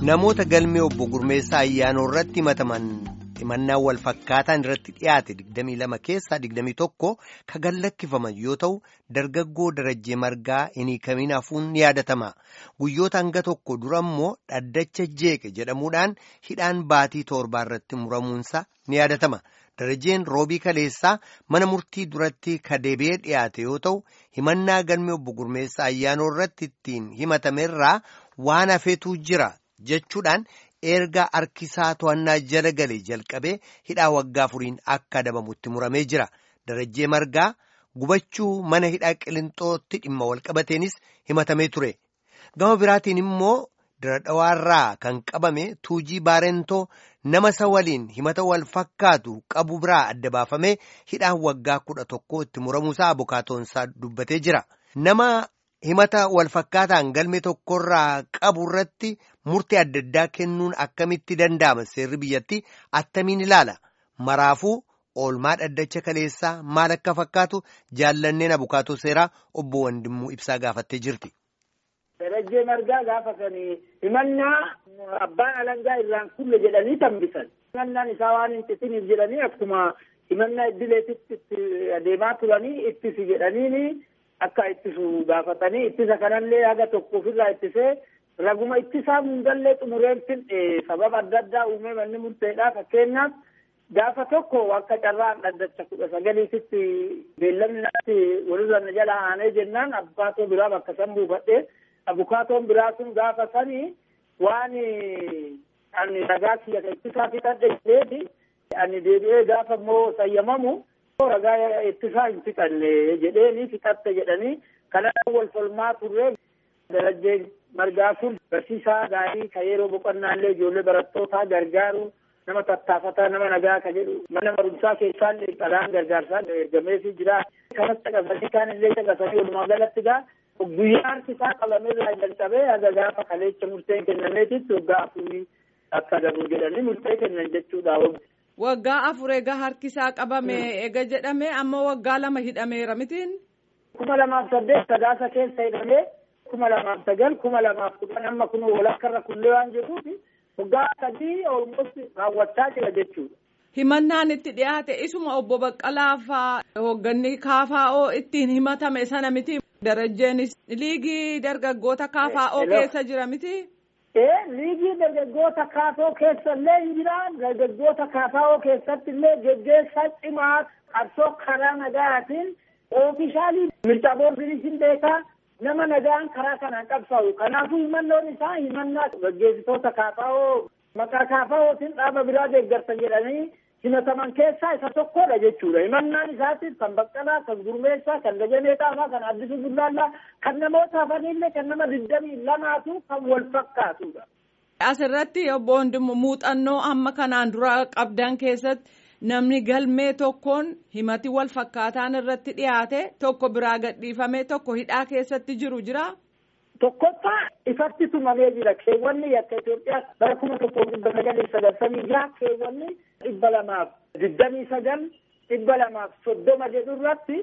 namoota galmee obbo Gurmeessaa ayyaanoo irratti himataman himannaa wal fakkaataan irratti dhiyaate 22 keessaa 21 kan gallakkifaman yoo ta'u dargaggoo darajjee margaa hin hiikamin hafuun ni yaadatama guyyoota hanga tokko dura immoo dhaddacha jeeqe jedhamuudhaan hidhaan baatii torbaa irratti muramuunsa ni yaadatama. darajeen roobii kaleessaa mana murtii duratti kadeebee dhiyaate yoo ta'u himannaa galmee obbo Gurmeessaa ayyaanoo irratti ittiin himatamerraa waan hafeetu jira jechuudhaan erga harkisaa to'annaa jala galee jalqabee hidhaa waggaa afuriin akka adabamutti muramee jira darajee margaa gubachuu mana hidhaa qilinxootti dhimma walqabateenis himatamee ture gama biraatiin immoo diradhawaarraa kan qabame tuujii baarentoo nama isa waliin himata wal fakkaatu qabu biraa adda baafamee hidhaan waggaa kudha tokko itti muramuusaa abukaatoonsaa dubbatee jira nama himata wal fakkaataan galmee tokkorraa qabu irratti murtii adda addaa kennuun akkamitti danda'ama seerri biyyatti attamiin ilaala maraafuu oolmaa dhaddacha kaleessaa maal akka fakkaatu jaallanneen abukaatoo seeraa obbo Wandimmuu ibsaa gaafattee jirti. darajjee margaa gaafatanii himannaa abbaan alangaa irraan kulle jedhanii tambisan himannaan isaa waan hin xisiniif jedhanii akkuma himannaa iddileetitti itti adeemaa turanii ittisi jedhaniini akka ittisu gaafatanii ittisa kanallee haga tokko ofirraa ittisee raguma ittisaa hundallee xumureen finne sababa adda addaa uumee manni murteedhaa fakkeenyaaf gaafa tokko akka carraan dhaddacha kudha sagaliititti beellamni natti walirra na jala aanee jennaan abbaatoo biraa bakka san buufadhee abukaatoon biraa sun gaafa sanii waan ani ragaa kiyya ittisaa fixadhe jedheeti ani deebi'ee gaafa immoo sayyamamu ragaa ittisaa hin fixanne jedheeni fixatte jedhanii kana wal falmaa turre darajjee margaa sun barsiisaa gaarii ka yeroo boqonnaallee ijoollee barattootaa gargaaru nama tattaafataa nama nagaa ka jedhu mana barumsaa keessaallee dhalaan gargaarsaa ergameefii jira kanas caqasanii kaanillee caqasanii walumaa galatti gaa guyyaa harkisaa qabameerraa jalqabee haga gaafa kaleecha murteen kennameetitti waggaa afurii akka adabu jedhanii murtee kennan jechuudha. Waggaa afur egaa harkisaa qabame ega jedhame amma waggaa lama hidhameera mitiin. kuma lamaaf saddeet sadaasa keessa hidhamee kuma lamaaf sagal kuma lamaaf kudhan amma kun walakkarra kullee waan jiruuf waggaa sadii olmost raawwachaa jira jechuudha. Himannaan itti dhiyaate isuma obbo Baqqalaa faa hoogganni KFO ittiin himatame sana miti. Darajjeenis liigii dargaggoota KFO keessa jira miti. Ee liigii dargaggoota KFO keessa illee hin jira. Dargaggoota KFO keessatti illee geggeessaa cimaa qabsoo karaa nagaatiin oofishaalii mirga boordinis hin beekaa nama nagaan karaa kanaan qabsaa'u. Kanaafuu himannoon isaa himannaa gaggeessitoota KFO maqaa KFOtiin dhaaba biraa deeggarsa jedhanii himataman keessaa isa tokkodha jechuudha. Himannaan isaatiif kan Baqqalaa, kan Gurmeessaa, kan Dajanee Xaafaa, kan Addisuu Bullaallaa, kan namoota hafanillee kan nama digdamii lamaatu kan wal fakkaatudha. Asirratti obbo Wandimmu muuxannoo amma kanaan dura qabdan keessatti namni galmee tokkoon himati wal fakkaataan irratti dhiyaate tokko biraa gadhiifamee tokko hidhaa keessatti jiru jira. Tokkoffaa ifatti tumamee jira. Keewwanni akka Itoophiyaa bara kuma tokko dhibba sagalii sagaltamii jira. Keewwanni dhibba lamaaf digdamii sagal dhibba lamaaf soddoma jedhu irratti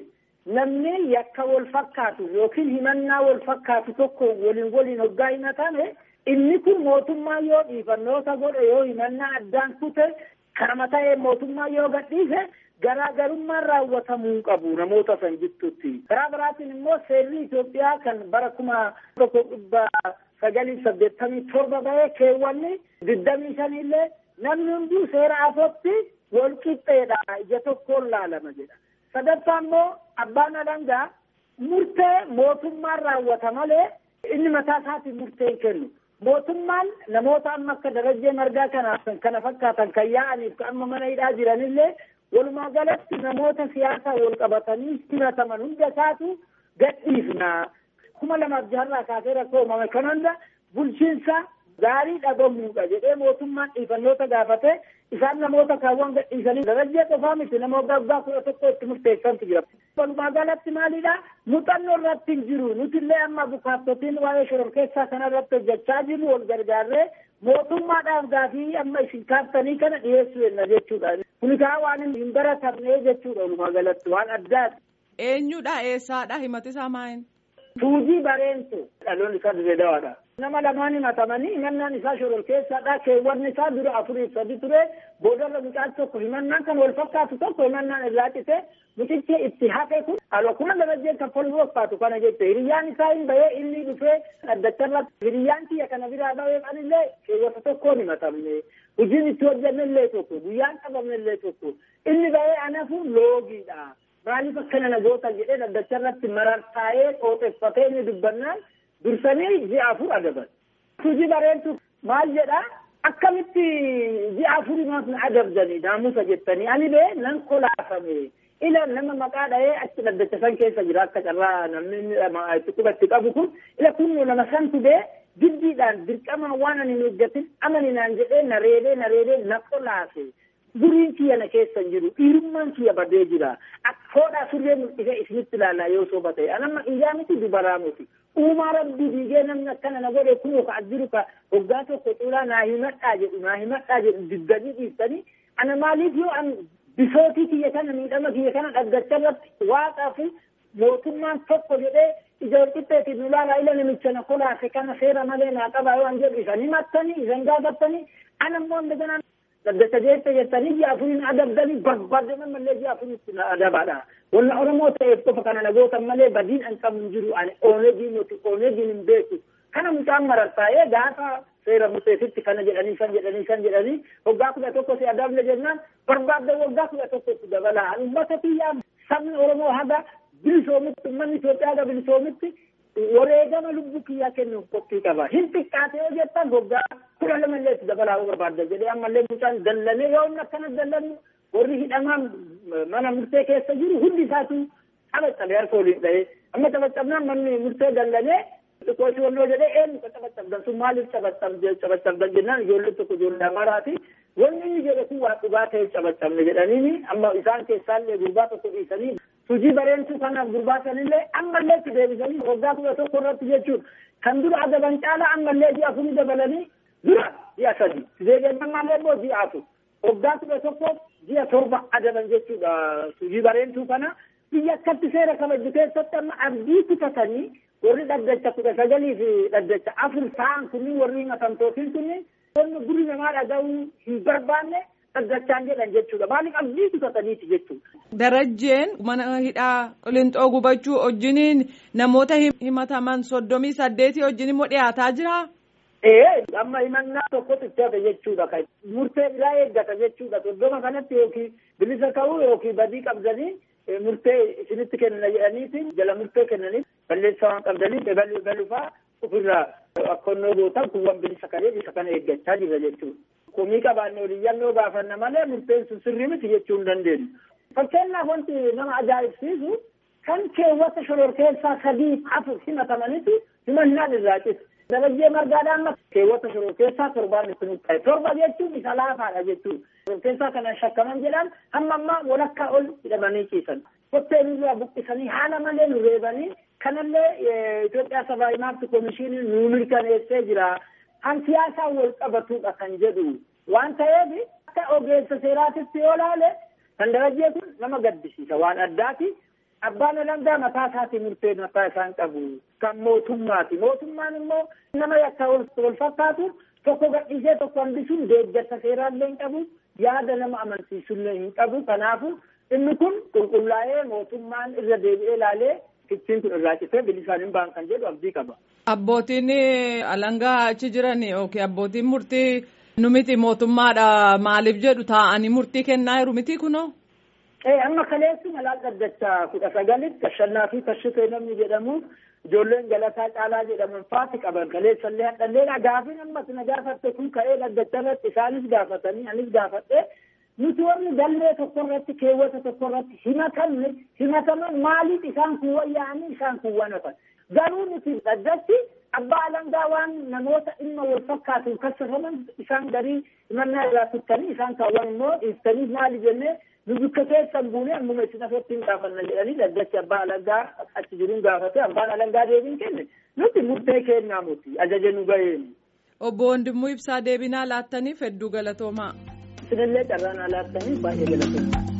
namni yakka wal fakkaatu yookiin himannaa wal fakkaatu tokko waliin waliin hoggaa himatame inni kun mootummaa yoo dhiifannoota godhe yoo himannaa addaan kute kanama ta'ee mootummaa yoo gadhiise garaagarummaan raawwatamuu qabu namoota san jidduutti. Karaa biraatiin immoo seerri Itoophiyaa kan bara kuma tokko dhibba sagalii saddeettamii torba bahee keewwanni digdamii shanillee namni hunduu seera afootti wal qixxeedha ija tokkoon laalama jedha. Sadaffaa immoo abbaan alangaa murtee mootummaan raawwata malee inni mataa isaatiin murtee hin kennu. Mootummaan namoota amma akka darajjee margaa kanaaf kana fakkaatan kan yaa'aniif amma mana hidhaa jiranillee walumaa galatti namoota siyaasaa wal qabatanii himataman hunda isaatu gadhiifna. kuma lamaaf jaharraa kaasee rakkoo uumame kan hunda bulchiinsa gaarii dhabamuudha jedhee mootummaan dhiifannoota gaafate isaan namoota kaawwan gadhiisanii darajjee qofaa miti nama waggaa kudha tokko itti murteessantu jira. Walumaa galatti maalidha muuxannoo irratti hin jiru nutillee amma bukaattotiin waa'ee shororkeessaa kana irratti hojjechaa jiru wal gargaarree mootummaadhaaf gaafii amma isin kaaftanii kana dhiyeessuu jenna jechuudha. Kuni kaa waan hin baratamne jechuudha walumaa galatti waan addaati. Eenyudha eessaadha himati isaa maayin? Tuujii bareentu dhaloonni isaa dirree dawaadha. nama lamaan himatamanii himannaan isaa shororkeessaadha keewwanni isaa dura afuriif sadi ture boodarra mucaan tokko himannaan kan wal fakkaatu tokko himannaan irraa cite mucichi itti hafe kun alokuma darajee kaffaluu fakkaatu kana jette hiriyyaan isaa hin bahee inni dhufee dhaddacharra hiriyyaan kiyya kana biraa bahee anillee keewwata tokkoon himatamne hojiin itti hojjannellee tokko guyyaan qabamnellee tokko inni bahee anafu loogiidha maaliif akkana na goota jedhee dhaddacharratti marartaa'ee qooxeffatee inni dubbannaan dursanii ji'a afur adaban. Tuji bareedu maal jedhaa akkamitti ji'a afurimaaf na adabdanii naamusa jettanii ani bee nan kolaafame ila nama maqaa dhahee achi dhaddacha san keessa jira akka carraa namni itti qubatti qabu kun ila kun nama santu bee jiddiidhaan dirqamaan waan ani hin eeggatin amaninaan jedhee na reebee na reebee na kolaafe. Duriin kiyya na keessa jiru dhiirummaan kiyya badee jira foodhaa surree mul'isee isinitti ilaalaa yoo soba ta'e anamma iyyaa miti dubaraa miti uumaa rabbii diigee namni akkana na godhe kunoo ka jiru ka hoggaa tokko cuulaa naa himadhaa jedhu naa himadhaa jedhu diddanii dhiiftanii ana maaliif yoo an bisootii kiyya kana miidhama kiyya kana dhaggacha irratti waaqaa fi mootummaan tokko jedhee ija walqixxeetiin nu laalaa ila namicha na kolaase kana seera malee naa qabaa yoo an jedhu isan himattanii isan gaafattanii ana immoo indaganaan dhaggacha jeette jettanii ji'a afuriin adabdanii barbaadaman malee ji'a afuriitti na adabaadha. Wanna Oromoo ta'eef qofa kana nagootan malee badiin an qabu hin jiru ani oonegii nuti oonegiin hin beeku. Kana mucaan marartaa'ee gaafa seera museetitti kana jedhanii san jedhanii san jedhanii waggaa kudha tokko si adabne jennaan barbaadda waggaa kudha tokkotti dabalaa. Uummata kiyyaa sabni Oromoo haga bilisoomitti uummanni Itoophiyaa haga bilisoomitti wareegama lubbuu kiyyaa kennuuf qophii qaba. Hin xiqqaate yoo jettan waggaa kudha lama illee itti dabalaa barbaadda jedhee ammallee mucaan dallanee yoo inni akkana dallannu warri hidhamaan mana murtee keessa jiru hundi isaatu taphacabe harka waliin dhahee amma taphacabnaan manni murtee dallanee xiqqooshi wannoo jedhee eenyu ka taphacabdan sun maaliif taphacabdan jennaan ijoollee tokko ijoollee amaraati wanni inni jedhe kun waa dhugaa ta'e taphacabne jedhaniini amma isaan keessaallee gurbaa tokko dhiisanii hojii bareentuu kanaaf gurbaa sanillee ammallee itti deebisanii waggaa kudha tokko irratti jechuun kan dura adaban caala ammallee ji'a afurii dabalanii dura ji'a sadi deebi'annamaallee immoo ji'a afur waggaa kudha tokko ji'a torba adaban jechuudha hojii bareentuu kana biyya akkatti seera kabaju keessatti amma abdii kutatanii warri dhaddacha kudha sagalii fi dhaddacha afur ta'an kunniin warri himatamtootiin kunniin wanni guri namaa dhaga'uu hin barbaanne dhaddachaan jedhan jechuudha maaliif abdii kutataniiti jechuudha. Darajjeen mana hidhaa qilixoo gubachuu wajjiniin namoota himataman soddomii saddeetii wajjin immoo dhiyaataa jira. Ee amma himannaa tokkotu itti hafe jechuudha kan murtee biraa eeggata jechuudha soddoma kanatti yookiin bilisa ta'uu yookiin badii qabdanii murtee isinitti kennina jedhaniitiin jala murtee kennaniif balleessaa waan qabdaniif baluu balufaa ofirraa akkonnoo gootan kuwwan bilisa kanee bisa kana eeggachaa jira jechuudha. Komii qabaanne oliyyannoo gaafanna malee murteen sun sirrii miti jechuu hin dandeenyu. Fakkeenyaaf wanti nama ajaa'ibsiisu kan keewwata shororkeessaa sadii afur himatamanitti himannaan irraa cite. Darajjee margaadhaan keewwata shororkeessaa torbaan itti ta'e. Torba jechuun isa laafaadha jechuudha. Shororkeessaa kana shakkaman jedhan hamma ammaa walakkaa ol hidhamanii ciisan. Kottee nurraa buqqisanii haala malee nu reebanii kanallee Itoophiyaa sabaa himaatti komishinii nu mirkaneessee jira. Kan siyaasaan wal qabatudha kan jedhu waan ta'eef akka ogeessa seeraatitti yoo ilaale kan darajjee kun nama gaddisiisa waan addaati. Abbaan alangaa mataa isaatii murtee mataa isaan qabu kan mootummaati. Mootummaan immoo nama yakka wal fakkaatu tokko gadhiisee tokko hambisuun deeggarsa seeraallee hin qabu yaada nama amansiisullee hin qabu. Kanaafu inni kun qulqullaa'ee mootummaan irra deebi'ee ilaalee kittiin kun irraa citee bilisaan hin ba'an kan jedhu abdii qaba. Abbootiin alangaa achi jiran yookiin abbootiin murtii nu miti mootummaadha maaliif jedhu taa'anii murtii kennaa jiru miti kunoo. Ee amma kaleessi malaan dhaddacha kudha sagalitti tashannaa fi tashitee namni jedhamu ijoolleen galataa caalaa jedhaman faati qaban kaleessallee hadhallee gaafin ammas na gaafatte kun ka'ee dhaddacha irratti isaanis gaafatanii anis gaafadhe nuti warri galmee tokko irratti keewwata tokko irratti himatamne himataman maaliif isaan kun wayyaa'anii isaan kun wanafan garuu nuti dhaddachi abbaa alangaa waan namoota dhimma wal fakkaatuun kassafaman isaan garii himannaa irraa tuttanii isaan kaawwan immoo dhiiftanii maali jennee nu bikka keessan buunee ammuma isin asitti hin gaafanna jedhanii dhaddachi abbaa alangaa achi jiruun gaafate abbaan alangaa deebiin kenne nuti murtee kennaa muti ajaja nu ga'een. Obbo Wandimmoo Ibsaa deebinaa laattaniif hedduu galatoomaa. Isinillee carraan laattaniif baay'ee galatoomaa.